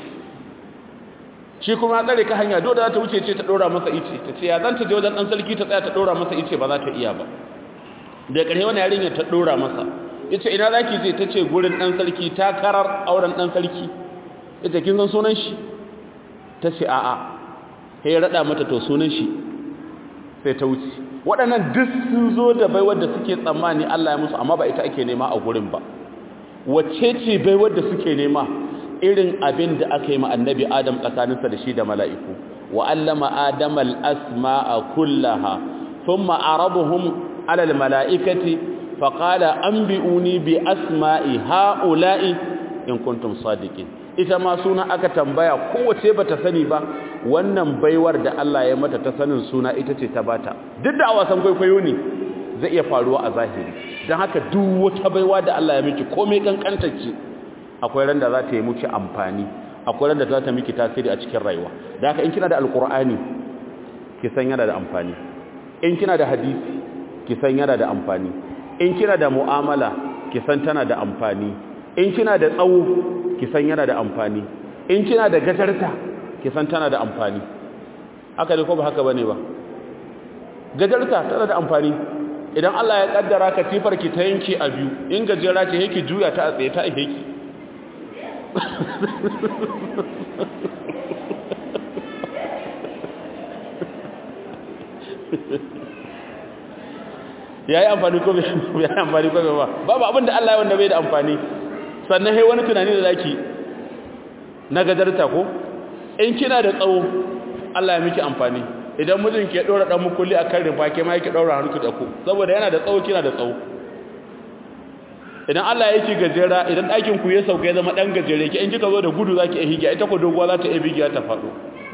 shi kuma ya tsare ka hanya dole za ta wuce ce ta ɗora masa ice ta ce ya zan ta je wajen ɗan sarki ta tsaya ta ɗora masa ice ba za ta iya ba da ƙarshe wani yarinya ta ɗora masa ya ce ina za ki je ta ce gurin ɗan sarki ta karar auren ɗan sarki ya ce kin san sunan shi ta ce a'a sai ya raɗa mata to sunan shi sai ta wuce waɗannan duk sun zo da baiwar da suke tsammani Allah ya musu amma ba ita ake nema a gurin ba wacce ce baiwar da suke nema irin abin da aka yi ma annabi adam tsakaninsa da shi da mala'iku wa allama adam al'asma'a kullaha sun ma'arabuhun alal mala'ikati faƙala an bi'uni bi asma'i ha'ula'i in kuntum sadiqin ita ma suna aka tambaya kowace ba ta sani ba wannan baiwar da Allah ya mata ta sanin suna ita ce ta bata duk da a wasan kwaikwayo ne zai iya faruwa a zahiri don haka duk wata baiwa da Allah ya miki komai kankantacce akwai ran da za ta yi miki amfani akwai ran da za ta miki tasiri a cikin rayuwa da haka in kina da alkur'ani ki san yana da amfani in kina da hadisi ki san yana da amfani in kina da mu'amala ki san tana da amfani in kina da tsawo ki san yana da amfani in kina da gajarta ki san tana da amfani haka ne ko ba haka bane ba gajarta tana da amfani idan Allah ya kaddara ka tifar ki ta yanki a biyu in gajera ce yake juya ta a tsaye ta ihe ki ya yi amfani ko bai yi amfani ko bai ba babu abin da Allah ya wanda bai da amfani sannan hai wani tunani da zaki na gajarta ko in kina da tsawo Allah ya miki amfani idan mijin ke dora dan mukulli akan rufa ke ma yake daura hanku da ku saboda yana da tsawo kina da tsawo idan Allah ya yi gajera idan ɗakin ku ya sauka ya zama ɗan gajere ki in kika zo da gudu zaki iya higiya ita ko doguwa za ta iya bigiya ta faɗo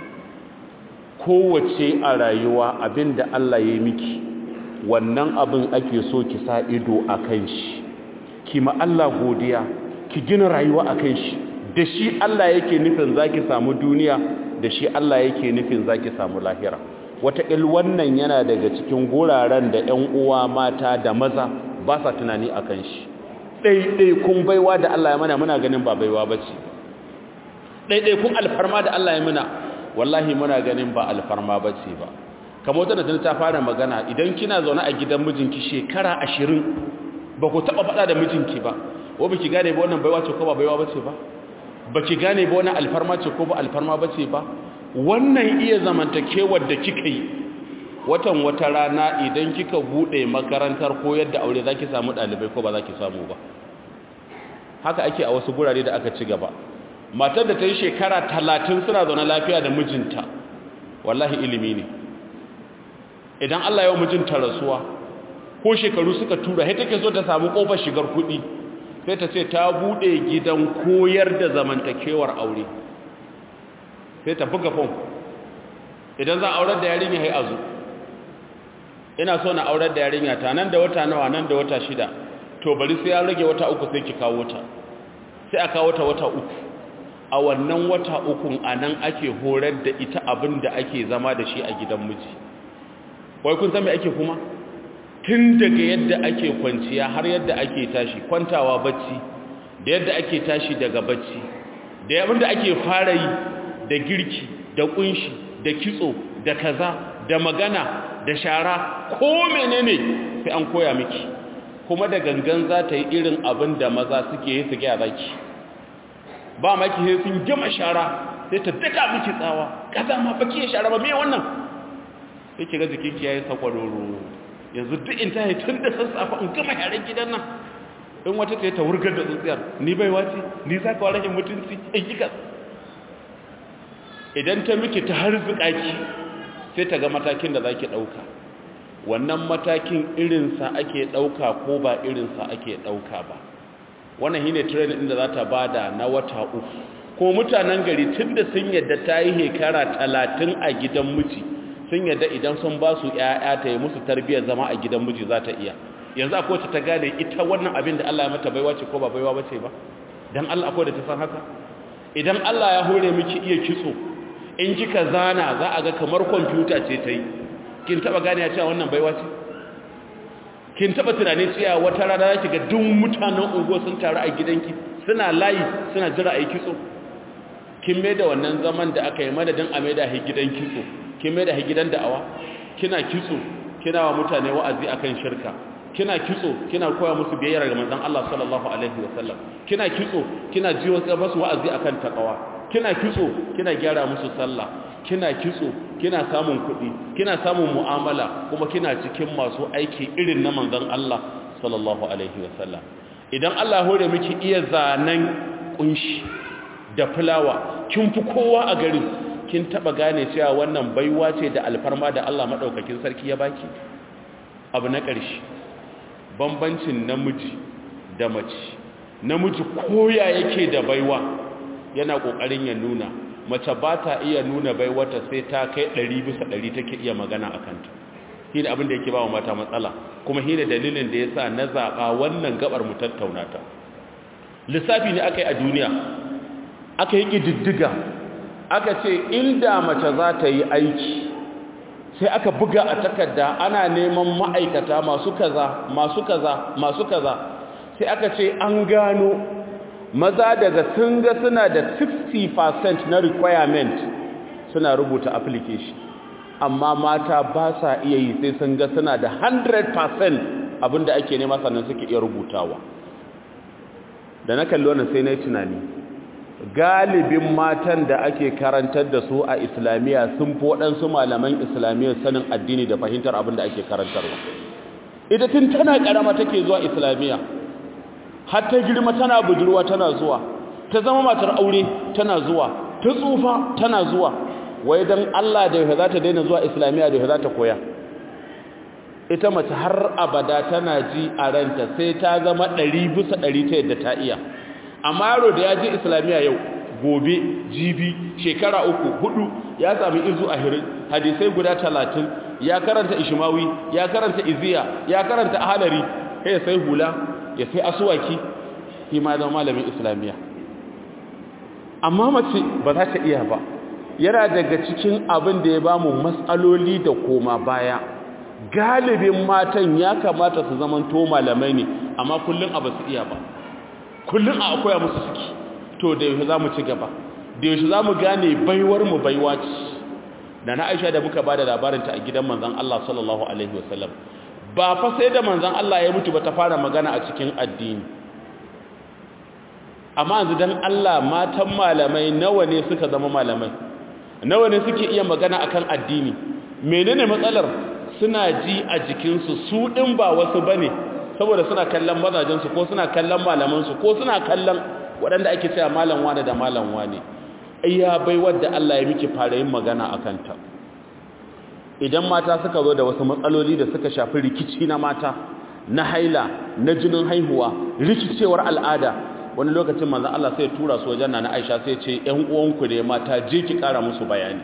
kowace a rayuwa abinda Allah ya yi miki wannan abin ake so ki sa ido a kan shi ki ma Allah godiya ki gina rayuwa a kan shi da shi Allah yake nufin zaki samu duniya da shi Allah yake nufin zaki samu lahira wataƙil wannan yana daga cikin guraren da 'yan uwa mata da maza ba sa tunani a kan shi ɗaiɗaikun baiwa da Allah ya mana muna ganin ba baiwa ba ce ɗaiɗaikun alfarma da Allah ya mana wallahi muna ganin ba alfarma ba ce ba kamar wata da ta fara magana idan kina zaune a gidan mijinki shekara ashirin ba ku taɓa faɗa da mijinki ba wa ba ki gane ba wannan baiwa ce ko ba baiwa ba ce ba ba ki gane ba wannan alfarma ce ko ba alfarma ba ce ba wannan iya zamantakewar da kika yi watan wata rana idan kika bude makarantar koyar da aure zaki samu dalibai ko ba zaki samu ba haka ake a wasu gurare da aka ci gaba matar da ta yi shekara talatin suna zaune lafiya da mijinta wallahi ilimi ne idan Allah ya mijinta rasuwa ko shekaru suka tura sai take so ta samu kofar shigar kuɗi sai ta ce ta bude gidan koyar da zamantakewar aure sai ta buga fon idan zan aurar da yarinya hai azu ina so na aurar da yarinya ta nan da wata nawa nan da wata shida to bari sai ya rage wata uku sai ki kawo ta sai a kawo ta wata uku a wannan wata ukun a nan ake horar da ita abin da ake zama da shi a gidan miji wai kun san me ake kuma tun daga yadda ake kwanciya har yadda ake tashi kwantawa bacci da yadda ake tashi daga bacci da abin da ake fara yi da girki da kunshi da kitso da kaza da magana da shara ko menene sai an koya miki kuma da gangan za ta yi irin abin da maza suke yi su gyara ki ba maki sai sun gama shara sai ta daka miki tsawa kaza ma baki ya shara ba me wannan sai ki ga jikin ki yayi sakwaroro yanzu duk in tayi tun da sassafa in gama yaran gidan nan in wata ce ta wurgar da tsuntsiyar ni bai wace ni za ka wa rashin mutunci in kika idan ta miki ta harzuka ki sai ta ga matakin da zaki dauka wannan matakin irinsa ake dauka ko ba irinsa ake dauka ba wannan shine training din da za ta bada na wata uku ko mutanen gari tunda sun yadda ta yi hekara talatin a gidan miji sun yadda idan sun ba su ƴaƴa ta yi musu tarbiyyar zama a gidan miji za ta iya yanzu akwai wacce ta gane ita wannan abin da Allah ya mata baiwa ce ko ba baiwa bace ba dan Allah akwai da ta san haka idan Allah ya hore miki iya kitso in kika zana za a ga kamar kwamfuta ce ta yi kin taba gane ya cewa wannan baiwa ce kin taba tunani cewa wata rana zaki ga duk mutanen unguwa sun taru a gidanki suna layi suna jira a yi kitso kin mai da wannan zaman da aka yi madadin a mai da hi gidan kitso kin mai da hi gidan da'awa kina kitso kina wa mutane wa'azi akan shirka kina kitso kina koya musu biyayya ga manzon Allah sallallahu alaihi wasallam kina kitso kina jiwo musu wa'azi akan takawa kina kitso kina gyara musu sallah kina kitso kina samun kuɗi kina samun mu'amala kuma kina cikin masu aiki irin na manzon Allah sallallahu alaihi wasallam idan Allah hore miki iya zanen kunshi da fulawa kin fi kowa a garin kin taba gane cewa wannan baiwa ce da alfarma da Allah madaukakin sarki ya baki abu na ƙarshe bambancin namiji da mace namiji koya yake da baiwa yana kokarin ya nuna mace ba ta iya nuna baiwata sai ta kai 100 bisa 100 take iya magana akan ta shine abin da yake ba wa mata matsala kuma shine dalilin da yasa na zaba wannan gabar mu tattauna ta lissafi ne akai a duniya aka yi kididdiga aka ce inda mace za ta yi aiki sai aka buga a takarda ana neman ma'aikata masu kaza masu kaza masu kaza sai aka ce an gano maza daga sun ga suna da 60% na requirement suna rubuta application amma mata ba sa iya yi sai sun ga suna da 100% abinda ake nema sannan suke iya rubutawa da na kalli wannan sai na yi tunani galibin matan da ake karantar da su a islamiyya sun fi waɗansu malaman islamiyya sanin addini da fahimtar abin da ake karantarwa ita tun tana ƙarama take zuwa islamiyya har ta girma tana budurwa tana zuwa ta zama matar aure tana zuwa ta tsufa tana zuwa wai don Allah da yau za ta daina zuwa islamiyya da yau za ta koya ita mace har abada tana ji a ranta sai ta zama ɗari bisa ɗari ta yadda ta iya amma yaro da ya je islamiyya yau gobe jibi shekara uku hudu ya sami izu a hirin hadisai guda talatin ya karanta ishimawi ya karanta iziya ya karanta ahalari ya sai hula ya sai asuwaki shi ma zama malamin islamiyya amma mace ba za ta iya ba yana daga cikin abin da ya ba mu matsaloli da koma baya galibin matan ya kamata su zamanto malamai ne amma kullum a ba su iya ba kullum a akwai musu suke to da yaushe za mu ci gaba da yaushe za mu gane baiwar mu baiwa ce da na aisha da muka ba da labarinta a gidan manzan Allah sallallahu alaihi wasallam ba fa sai da manzan Allah ya mutu ba ta fara magana a cikin addini amma yanzu dan Allah matan malamai nawa ne suka zama malamai nawa ne suke iya magana akan addini menene matsalar suna ji a jikinsu su din ba wasu bane saboda suna kallon mazajensu ko suna kallon malamansu ko suna kallon waɗanda ake cewa malam wane da malam wane iya bai wadda Allah ya miki fara yin magana a kanta idan mata suka zo da wasu matsaloli da suka shafi rikici na mata na haila na jinin haihuwa rikicewar al'ada wani lokacin manzon Allah sai ya tura su wajen na Aisha sai ya ce ƴan uwanku ne mata je ki ƙara musu bayani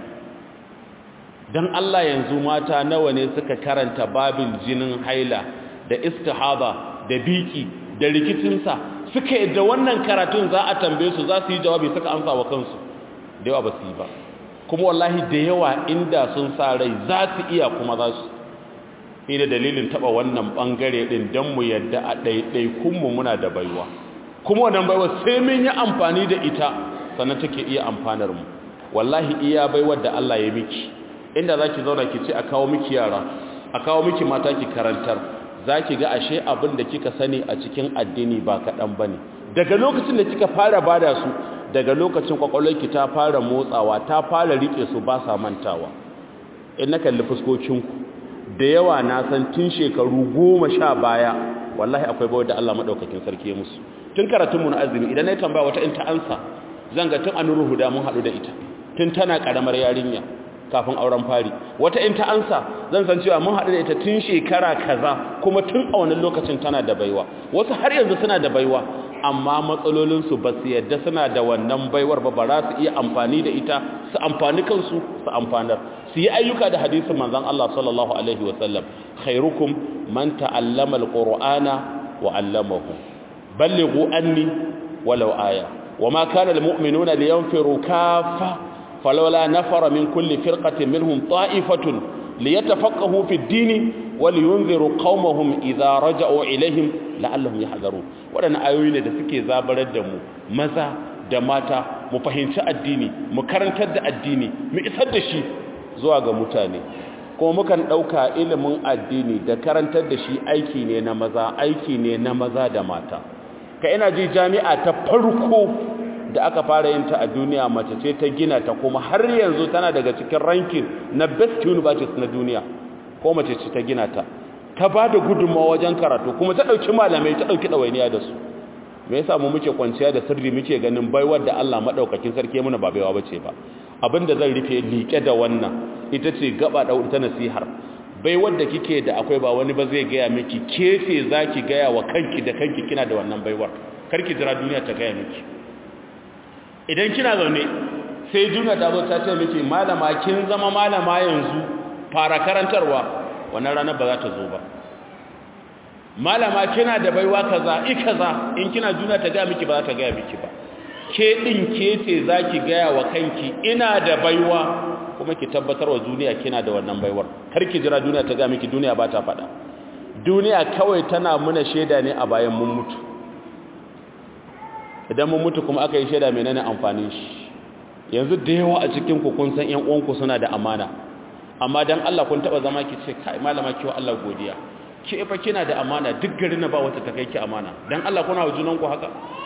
dan Allah yanzu mata nawa ne suka karanta babin jinin haila da istihaba da biki da rikicinsa suka yadda wannan karatun za a tambaye su za su yi jawabi suka amsa wa kansu da yawa ba su yi ba kuma wallahi da yawa inda sun sa rai za su iya kuma za su ni da dalilin taba wannan bangare din dan mu yadda a ɗaiɗaikun mu muna da baiwa kuma wannan baiwa sai mun yi amfani da ita sannan take iya amfanar mu wallahi iya baiwar da Allah ya miki inda zaki zauna ki ce a kawo miki yara a kawo miki mata ki karantar zaki ga ashe abin da kika sani a cikin addini ba kaɗan bane daga lokacin da kika fara bada su daga lokacin kwakwalwarki ta fara motsawa ta fara rike su ba sa mantawa in na kalli fuskokinku da yawa na san tun shekaru goma sha baya wallahi akwai bawar da Allah maɗaukakin sarki ya musu tun karatunmu na azumi idan na yi tambaya wata in ta ansa zan ga tun anuru huda mun haɗu da ita tun tana ƙaramar yarinya kafin auren fari wata in ta ansa zan san cewa mun haɗu da ita tun shekara kaza kuma tun a wannan lokacin tana da baiwa wasu har yanzu suna da baiwa amma matsalolinsu ba su yadda suna da wannan baiwar ba ba za su iya amfani da ita su amfani kansu su amfanar su yi ayyuka da hadisin manzon Allah sallallahu alaihi wasallam khairukum man ta'allama alqur'ana wa 'allamahu ballighu anni walau aya wama kana almu'minuna liyanfiru kaffa falawla nafara min kulli firqatin minhum ta'ifatun liyatafaqahu fi ad-din waliyunziru qaumahum idza raja'u ilaihim la'allahum yahdharun wadannan ayoyi ne da suke zabarar da mu maza da mata mu fahimci addini mu karantar da addini mu isar da shi zuwa ga mutane kuma mukan dauka ilimin addini da karantar da shi aiki ne na maza aiki ne na maza da mata ka ina ji jami'a ta farko da aka fara yin ta a duniya mace ce ta gina ta kuma har yanzu tana daga cikin ranking na best universities na duniya ko mace ce ta gina ta ta ba da gudunmawa wajen karatu kuma ta ɗauki malamai ta ɗauki ɗawainiya da su me yasa mu muke kwanciya da sirri muke ganin baiwar da Allah madaukakin sarki muna ba baiwa bace ba abinda zan rufe liƙe da wannan ita ce gaba da ta nasihar baiwar da kike da akwai ba wani ba zai gaya miki kefe zaki gaya wa kanki da kanki kina da wannan baiwar karki jira duniya ta gaya miki idan kina zaune sai duniya ta zo ta ce miki malama kin zama malama yanzu fara karantarwa wannan ranar ba za ta zo ba malama kina da baiwa kaza i kaza in kina duniya ta gaya miki ba za ta gaya miki ba ke din ke ce zaki gaya wa kanki ina da baiwa kuma ki tabbatar wa duniya kina da wannan baiwar kar ki jira duniya ta gaya miki duniya ba ta faɗa duniya kawai tana muna shaida ne a bayan mun mutu idan mun mutu kuma aka yi shaida menene amfanin shi yanzu da yawa a cikin ku kun san ƴan uwanku suna da amana amma dan Allah kun taba zama ki ce kai malama ki wa Allah godiya ki fa kina da amana duk garin na ba wata ta kai ki amana dan Allah kuna wa junan ku haka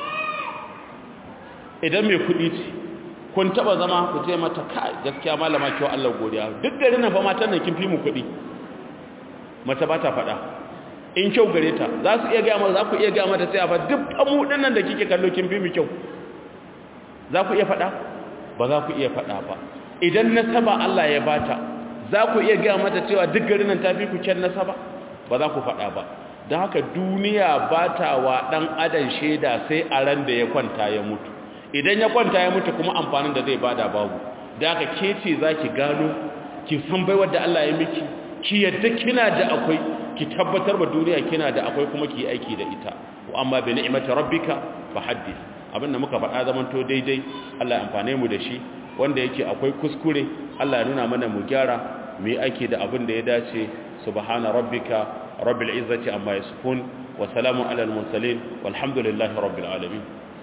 idan mai kudi ce kun taba zama ku ce mata kai gaskiya malama ki wa Allah godiya duk garin na fa matan nan kin fi mu kudi mace ba ta faɗa in kyau gare ta za su iya gaya mata za ku iya gaya mata sai a fa duk amu dinnan da kike kallo kin fi mu kyau za ku iya faɗa ba za ku iya faɗa ba idan nasaba Allah ya bata za ku iya gaya mata cewa duk garin nan ta fi ku kyan nasaba ba za ku faɗa ba don haka duniya ba ta wa ɗan adam shaida sai a ran da ya kwanta ya mutu idan ya kwanta ya mutu kuma amfanin da zai bada babu da haka ke ce za ki gano ki san baiwar da Allah ya miki ki yadda kina da akwai ki tabbatar ba duniya kina da akwai kuma ki aiki da ita wa amma bi ni'mati rabbika fa haddith abin da muka faɗa zamanto daidai Allah ya amfane mu da shi wanda yake akwai kuskure Allah ya nuna mana mu gyara mu yi aiki da abin da ya dace subhana rabbika rabbil izzati amma yasifun wa salamun alal mursalin walhamdulillahi rabbil alamin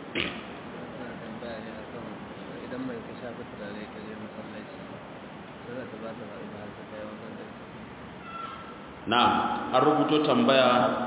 na an rubuto tambaya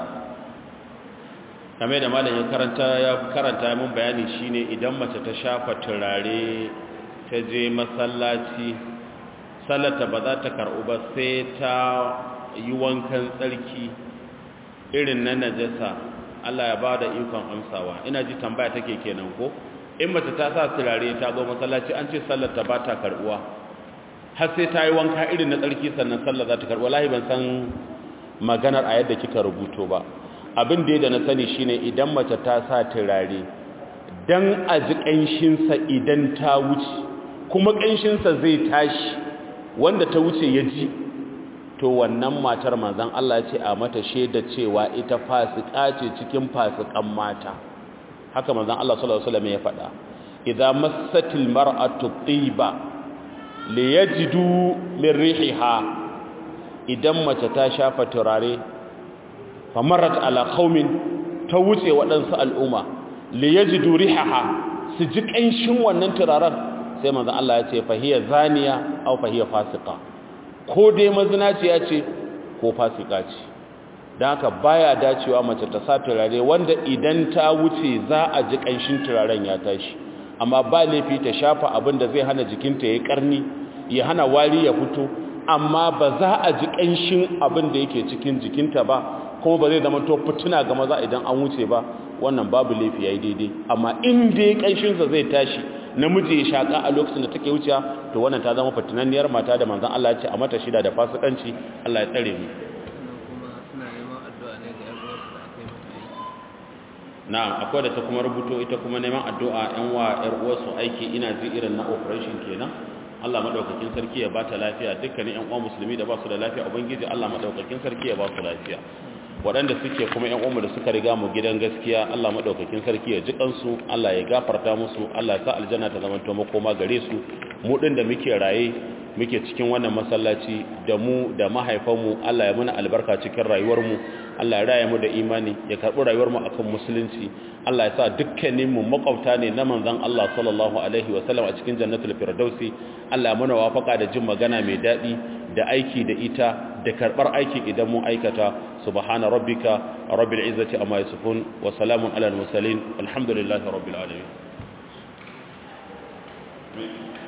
game da malam ya karanta ya karanta mun bayani shine idan mace ta shafa turare ta je masallaci sallata ba za ta karɓu ba sai ta yi wankan tsarki irin na najasa Allah ya ba da ikon amsawa ina ji tambaya take kenan ko in mace ta sa turare ta zo masallaci an ce sallata ba ta karɓuwa har sai ta yi wanka irin na tsarki sannan sallar za ta karɓuwa lahi ban san maganar a yadda kika rubuto ba abin da da na sani shine idan mace ta sa turare dan a ji ƙanshinsa idan ta wuce kuma ƙanshinsa zai tashi wanda ta wuce ya ji to wannan matar manzan Allah ce a mata shaida cewa ita fasika ce cikin fasikan mata haka manzan Allah sallallahu alaihi wasallam ya faɗa idza massatil mar'atu tiba liyajidu min rihiha idan mace ta shafa turare famarat ala qaumin ta wuce waɗansu al'umma liyajidu rihaha su ji ƙanshin wannan turaren sai manzan Allah ya ce fahiya zaniya aw fahiya fasika ko dai mazinaciya ce ko fasika ce don haka baya dacewa mace ta sa turare wanda idan ta wuce za a ji ƙanshin turaren ya tashi amma ba laifi ta shafa abin da zai hana jikinta ya karni ya hana wari ya fito amma ba za a ji ƙanshin abin da yake cikin jikinta ba kuma ba zai zama to fituna ga maza idan an wuce ba wannan babu laifi ya yi daidai amma in dai ƙanshinsa zai tashi namiji ya shaƙa a lokacin da take wuce to wannan ta zama fitinanniyar mata da manzan Allah ya ce a mata shida da fasikanci Allah ya tsare mu na'am akwai da ta kuma rubuto ita kuma neman addu'a yan wa yar uwarsu aiki ina ji irin na operation kenan Allah madaukakin sarki ya bata lafiya dukkanin yan uwa musulmi da ba su da lafiya ubangiji Allah madaukakin sarki ya ba su lafiya waɗanda suke kuma yan uwanmu da suka riga mu gidan gaskiya Allah madaukakin sarki ya ji kansu Allah ya gafarta musu Allah ya sa aljanna ta zama to makoma gare su mu din da muke raye muke cikin wannan masallaci da mu da mahaifanmu Allah ya muna albarka cikin rayuwarmu Allah ya raya mu da imani ya karɓi rayuwarmu akan musulunci Allah ya sa dukkaninmu makwabta ne na manzon Allah sallallahu alaihi wa sallam a cikin jannatul firdausi Allah ya muna wafaka da jin magana mai daɗi da aiki da ita da karɓar aiki idan mun aikata subhana rabbika rabbil izzati amma yasifun wa salamun alal mursalin alhamdulillahi rabbil alamin